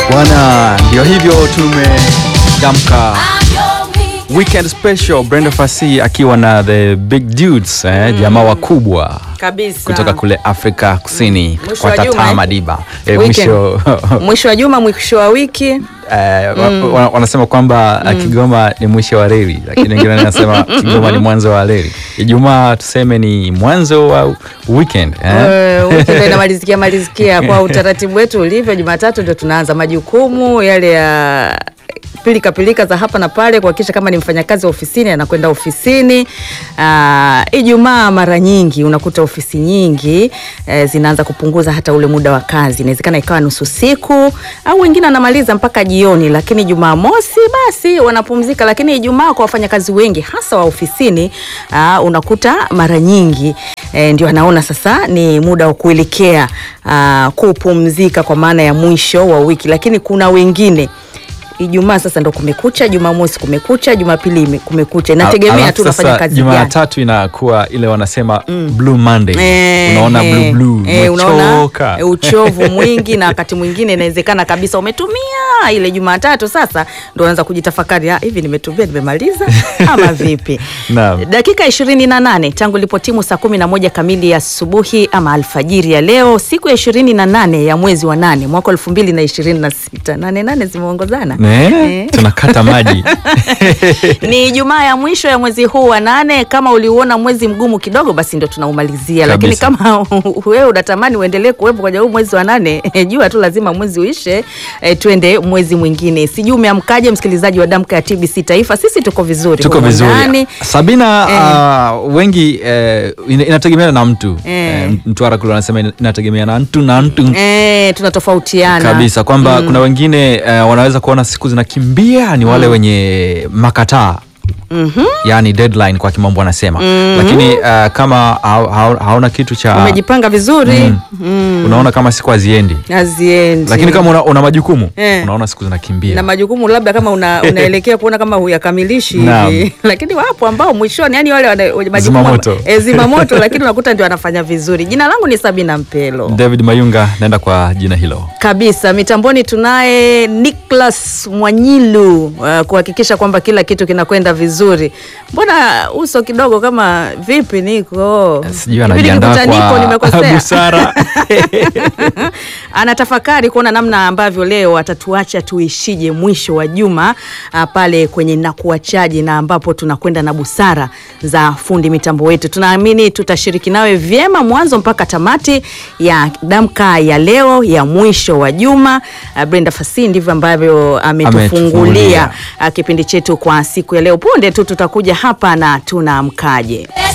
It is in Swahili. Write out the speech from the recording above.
Bwana, ndio hivyo tumedamka weekend special. Brenda Fassie akiwa na the big dudes eh, jamaa wakubwa kabisa kutoka kule Afrika Kusini Mwisho kwa wa juma, Tata eh? Madiba eh, Weekend. mwisho mwisho wa juma mwisho wa wiki eh, wa- wa- wanasema kwamba mm. Kigoma ni mwisho wa reli, lakini wengine wanasema Kigoma ni mwanzo wa reli. Ijumaa tuseme ni mwanzo wa weekend eh? Eh, wiki ndio inamalizikia malizikia kwa utaratibu wetu ulivyo. Jumatatu ndio tunaanza majukumu yale ya pilika pilika za hapa na pale kuhakikisha kama ni mfanyakazi wa ofisini anakwenda ofisini. Ah, Ijumaa mara nyingi unakuta ofisi nyingi eh, zinaanza kupunguza hata ule muda wa kazi, inawezekana ikawa nusu siku au wengine wanamaliza mpaka jioni, lakini Jumamosi basi wanapumzika. Lakini Ijumaa kwa wafanyakazi wengi hasa wa ofisini ah, unakuta mara nyingi eh, ndio anaona sasa ni muda wa kuelekea ah, kupumzika kwa maana ya mwisho wa wiki, lakini kuna wengine Ijumaa sasa ndo kumekucha, Jumamosi kumekucha, Jumapili ime- kumekucha, inategemea Alafu tu unafanya sasa kazi gani. Jumatatu inakuwa ile wanasema blue Monday. Eh, unaona eh, blue blue, eh, unaona umechoka. eh, uchovu mwingi na wakati mwingine inawezekana kabisa umetumia ile Jumatatu, sasa ndo unaanza kujitafakari, "Ah, hivi nimetumia nimemaliza ama vipi? Naam. Dakika ishirini na nane tangu ilipotimu saa kumi na moja kamili ya asubuhi ama alfajiri ya leo, siku ya ishirini na nane ya mwezi wa nane mwaka elfu mbili na ishirini na sita nane nane zimeongozana Eh, Eh. tunakata maji ni Ijumaa ya mwisho ya mwezi huu wa nane. Kama uliuona mwezi mgumu kidogo, basi ndo tunaumalizia, lakini Kabisa. kama wewe unatamani uendelee kuwepo kwenye huu mwezi wa nane, jua tu lazima mwezi uishe, eh, twende mwezi mwingine. Sijui umeamkaje, msikilizaji wa Damka ya TBC Taifa? Sisi tuko vizuri, tuko humu vizuri ndani. Sabina. Uh, wengi eh, ina- inategemeana na mtu Eh. eh, Mtwara kule wanasema ina- inategemea na mtu na mtu Eh, tunatofautiana kabisa kwamba kuna wengine eh, wanaweza kuona siku zinakimbia ni wale wenye makataa yani deadline kwa kimombo wanasema lakini eh, kama hau- hau- hauna kitu cha umejipanga vizuri Mm. unaona kama siku haziendi haziendi lakini kama una, una majukumu Eh. unaona siku zinakimbia na majukumu labda kama una, unaelekea kuona kama huyakamilishi Naam. hivi lakini wapo ambao mwishoni yani wale wana- wenye majukumu Zimamoto. e, zimamoto lakini unakuta ndio wanafanya vizuri. Jina langu ni Sabina Mpelo David Mayunga naenda kwa jina hilo kabisa. Mitamboni tunaye Nicholas Mwanyilu uh, kuhakikisha kwamba kila kitu kinakwenda vizuri. Mbona uso kidogo kama vipi? Niko sijui Hivi anajiandaa nikikuta Niko, kwa nimekosea? busara anatafakari kuona namna ambavyo leo atatuacha tuishije mwisho wa juma ah, pale kwenye nakuachaji na ambapo tunakwenda na busara za fundi mitambo wetu. Tunaamini tutashiriki nawe vyema mwanzo mpaka tamati ya damka ya leo ya mwisho wa juma. Ah, Brenda Fassie ndivyo ambavyo Ametufungulia. ametufungulia ah, kipindi chetu kwa siku ya leo. Punde tu tutakuja hapa na tunaamkaje.